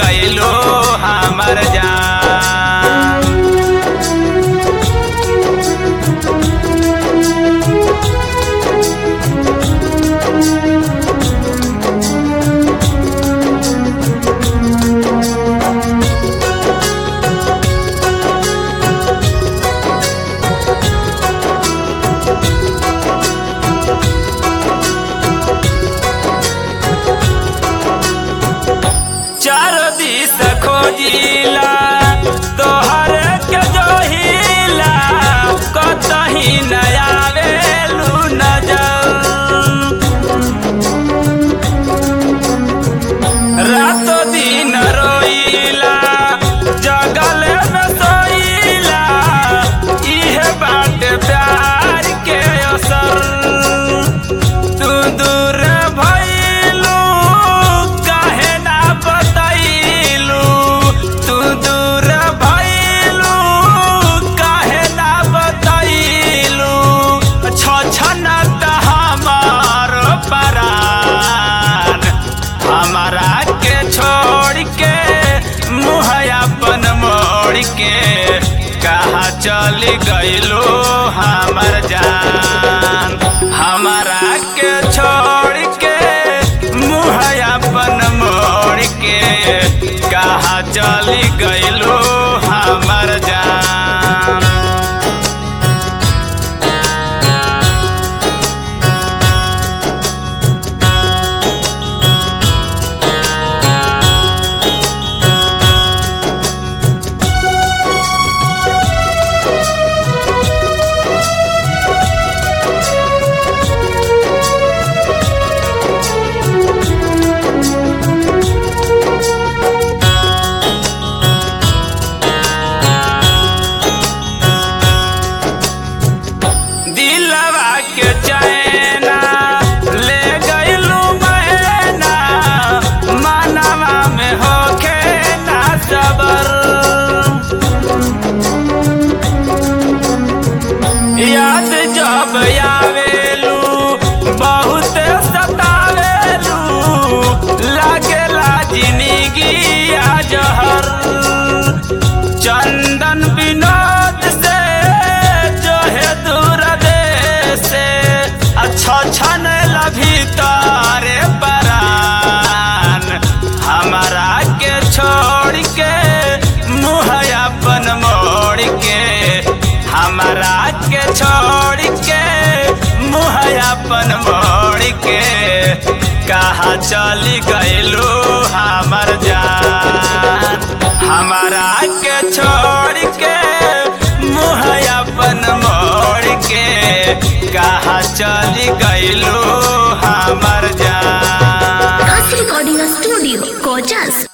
गईलो हमर जान चारो दिस खोजिला तोहर के जोहिला कतही न आवेलू नजर रातो दिन रोइला जगल में सोइला इहे बात प्यार के असर तू दूर भइलू काहे ना बतैलू तू दूर भइलू काहे ना बतैलू छछनत हमार परान हमारा के छोड़ के मुँह अपन मोड़ के कहा चल गईलो हमर जान हमारा के छोड़ के मुँह अपन मोड़ के कहा चल गईलो हमर जान दिलवा के चैना ले गईलू मैना मनवा में होखे ना सबर याद जब आवेलू बहुत सतावेलू लागेला जिंदगी आ जहर चंदन विनोद से जो है दूर देश से अच्छा छन लभी तारे परान हमारा के छोड़ के मुँह अपन मोड़ के हमारा के छोड़ के मुँह अपन मोड़ के कहा चली गईलू हमर जान हमारा के छोड़ के मुँह अपन मोड़ के कहा चली गईलू हमर जान Kasi Recording Studio, Kojas.